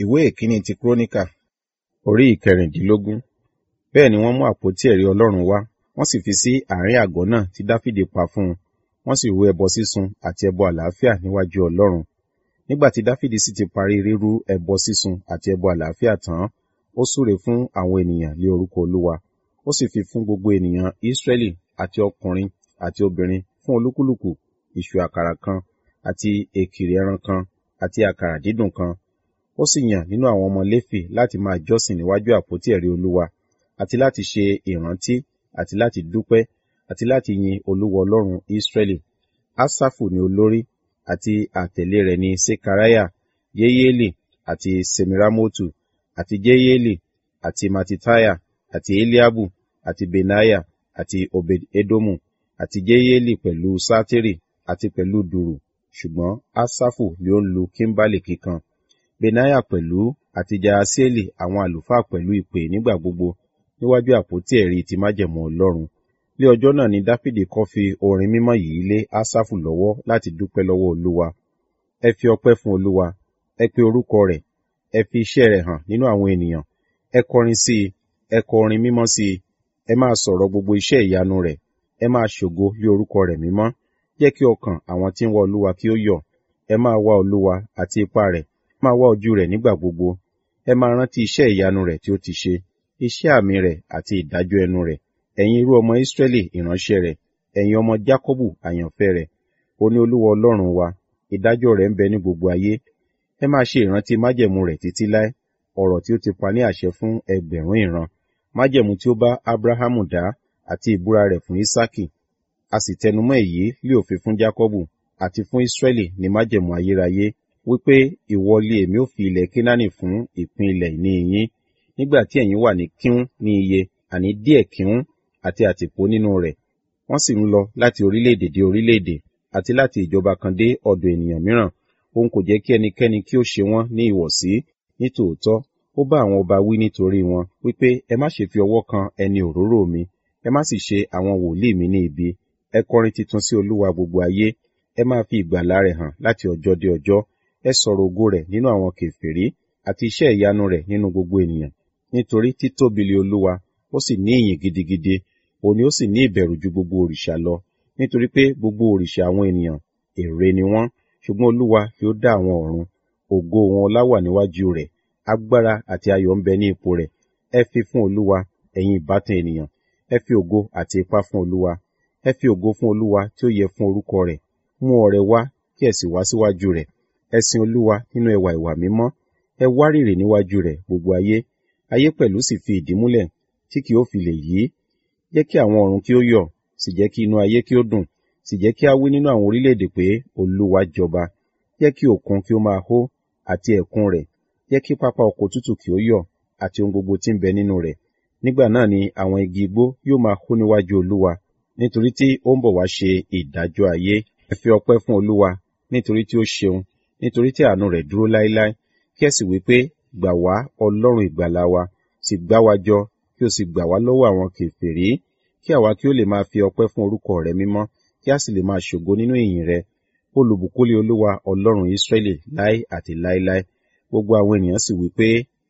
ìwé ìkíní ti kúrónìkà orí ìkẹrìndínlógún bẹ́ẹ̀ ni wọ́n mú àpótí ẹ̀rí ọlọ́run wá wọ́n sì fi sí àárín àgọ́ náà tí dáfídì pa fún un wọ́n sì rú ẹbọ sísun àti ẹbọ àlàáfíà níwájú ọlọ́run nígbà tí dáfídì sì ti parí rírú ẹbọ sísun àti ẹbọ àlàáfíà tán ó súre fún àwọn ènìyàn lé orúkọ olúwa ó sì fi fún gbogbo ènìyàn ísírẹ́lì àti ọkùnrin àti obìnrin fún olúkúlùkù ìṣù àkàrà kan àti èkìrì ẹran kan àti àkàrà dídùn kan ó sì yàn nínú àwọn ọmọ léfì láti máa jọ́sìn níwájú àpótí ẹ̀rí olúwa àti láti ṣe ìrántí àti láti dúpẹ́ àti láti yin olúwa ọlọ́run ísírẹ́lì ásáfù ni olórí àti àtẹ̀lé rẹ̀ ní sekariah yeyeli àti semiramotu àti jeyeli àti matitaya àti eliabu àti benaya àti obed edomu àti jeyeli pẹ̀lú sátírì àti pẹ̀lú dùrù ṣùgbọ́n ásáfù ni ó ń lu kímbálì kíkan benaya pẹ̀lú àti jaasieli àwọn àlùfáà pẹ̀lú ìpè nígbà gbogbo níwájú àpótí ẹ̀rí ti májẹ̀mú ọlọ́run ní ọjọ́ náà ni dáfídì kọ́ fi orin mímọ́ yìí lé ásáfù lọ́wọ́ láti dúpẹ́ lọ́wọ́ olúwa ẹ fi ọpẹ́ fún olúwa ẹ pe orúkọ rẹ̀ ẹ fi iṣẹ́ rẹ̀ hàn nínú àwọn ènìyàn ẹ kọrin sí i ẹ kọ orin mímọ́ sí i ẹ máa sọ̀rọ̀ gbogbo iṣẹ́ ìyanu rẹ̀ ẹ máa ṣògo lé orúkọ rẹ̀ mímọ́ jẹ́ kí ọkàn àwọn tí ń wá olúwa kí ó yọ̀ ẹ máa wá olúwa àti ipá rẹ̀ máa wá ojú rẹ̀ nígbà gbogbo ẹ máa rántí iṣẹ́ ìyanu rẹ̀ tí ó ti ṣe iṣẹ́ àmì rẹ̀ àti ìdájọ́ ẹnu rẹ̀ ẹ̀yin irú ọmọ ìsírẹ́lì ìránṣẹ́ rẹ̀ ẹ̀yin ọmọ jákọ́bù àyànfẹ́ rẹ̀ ó ní olúwa ọlọ́run wa ìdájọ́ rẹ̀ ń bẹ ní gbogbo ayé ẹ máa ṣe ìrántí májẹ̀mú rẹ̀ títí láé ọ̀rọ̀ tí ó ti pa ní àṣẹ fún ẹgbẹ̀rún ìran májẹ̀mú tí ó bá abrahamu dá àti ìbúra rẹ̀ fún isaki a sì tẹnumọ́ èyí lé òfin fún jákọ́bù àti fún ìsírẹ́lì ní májẹ̀mú ayérayé wípé ìwọ lé èmi ó fi ilẹ̀ kínánì fún ìpín ilẹ̀ ìní yín nígbà tí ẹ̀yin wà ní kíún ní iye àní díẹ̀ kíún àti àtìpó nínú rẹ̀ wọ́n sì ń lọ láti orílẹ̀-èdè dé orílẹ̀-èdè àti láti ìjọba kan dé ọ̀dọ̀ ènìyàn mìíràn òun kò jẹ́ kí ẹnikẹ́ni kí ó ṣe wọ́n ní ìwọ̀sí nítòótọ́ ó bá àwọn ọba wí nítorí wọn wípé ẹ má ṣe fi ọwọ́ kan ẹni òróró mi ẹ má sì ṣe àwọn wòlíì mi ní ibi ẹ kọrin titun sí olúwa gbogbo ayé ẹ máa fi ìgbàlà rẹ̀ hàn láti ọjọ́ dé ọjọ́ ẹ sọ̀rọ̀ ògo rẹ̀ nínú àwọn kèfèrí àti iṣẹ́ ìyanu rẹ̀ nínú gbogbo ènìyàn nítorí títóbi lé olúwa ó sì ní ìyìn gidigidi òun ni ó sì ní ìbẹ̀rù ju gbogbo òrìṣà lọ nítorí pé gbogbo òrìṣà àwọn ènìyàn ère ni wọ́n ṣùgbọ́n olúwa fi ó dá àwọn ọ̀run ògo wọn ọlá wà níwájú rẹ̀ agbára àti ayọ̀ ń bẹ ní ipò rẹ̀ ẹ fi fún olúwa ẹ̀yin ìbátan ènìyàn ẹ fi ògo àti ipá fún olúwa ẹ fi ògo fún olúwa tí ó yẹ fún orúkọ rẹ̀ mú ọrẹ wá kí ẹ sì wá síwájú rẹ̀ ẹ sin olúwa nínú ẹwà ìwà mímọ́ ẹ wárìrì níwájú rẹ̀ gbogbo ayé ayé pẹ̀lú sì fi ìdí múlẹ̀ tí kì ó fi lè yí jẹ́ kí àwọn ọ̀run kí ó yọ̀ sì jẹ́ kí inú ayé kí ó dùn sì jẹ́ kí a wí nínú àwọn orílẹ̀-èdè pé olúwa jọba jẹ́ kí òkun kí ó máa hó àti ẹ̀kún rẹ̀ jẹ́ kí pápá oko tútù kí ó yọ̀ àti ohun gbogbo tí ń bẹ nínú rẹ̀ nígbà náà ni àwọn igi igbó yóò máa hó níwájú olúwa nítorí tí ó ń bọ̀ wá ṣe ìdájọ́ ayé ẹ fi ọpẹ́ fún olúwa nítorí tí ó ṣeun nítorí tí àánú rẹ̀ dúró láéláé kí ẹ sì wí pé gbà wá ọlọ́run ìgbàlà wa sì gbá wa jọ kí o sì gbà wá lọ́wọ́ àwọn kèfèrí kí àwa kí ó lè máa fi ọpẹ́ fún orúkọ rẹ mímọ́ kí a sì lè máa ṣògo nínú ìyìn rẹ olùbùkúlé olúwa ọlọ́run ìsírẹ́lì láé àti láéláé gbogbo àwọn ènìyàn sì wí pé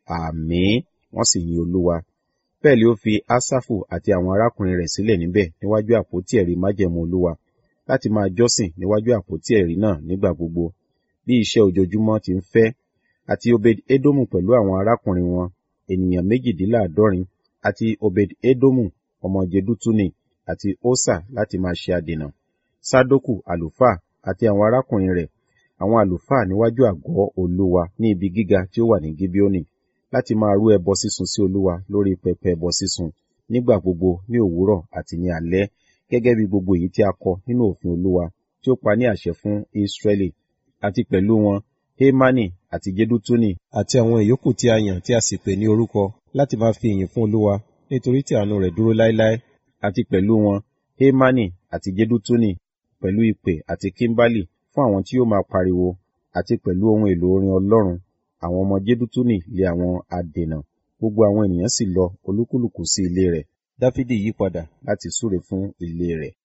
àmín wọ́n sì yin olúwa bẹ́ẹ̀ ni ó fi ásáfù àti àwọn arákùnrin rẹ̀ sílẹ̀ níbẹ̀ níwájú àpótí ẹ̀rí májẹ̀mú olúwa láti máa jọ́sìn níwájú àpótí ẹ̀rí náà nígbà gbogbo bí iṣẹ́ ojoojúmọ́ ti ń fẹ́ àti obed edomu pẹ̀lú àwọn arákùnrin wọn ènìyàn méjìdínláàádọ́rin àti obed edomu ọmọ jedutuni àti osa láti máa ṣe adènà sadoku àlùfáà àti àwọn arákùnrin rẹ̀ àwọn àlùfáà níwájú àgọ́ olúwa ní ibi gíga tí ó wà ní gibeoni láti máa rú ẹbọ sísun sí olúwa lórí pẹpẹ ẹbọ sísun nígbà gbogbo ní òwúrọ̀ àti ní alẹ́ gẹ́gẹ́ bí gbogbo èyí tí a kọ nínú òfin olúwa tí ó pa ní àṣẹ fún israẹli àti pẹ̀lú wọn hemani àti jedutuni àti àwọn ìyókù tí a yàn tí a sì pè ní orúkọ láti máa fi ìyìn fún olúwa nítorí tí àánú rẹ̀ dúró láéláé àti pẹ̀lú wọn hemani àti jedutuni pẹ̀lú ìpè àti kimbali fún àwọn tí yóò máa pariwo àti pẹ̀lú ohun èlò orin ọlọ́run àwọn ọmọ jedutuni lé àwọn adènà gbogbo àwọn ènìyàn sì lọ olúkúlùkù sí ilé rẹ̀ dáfídì yí padà láti súre fún ilé rẹ̀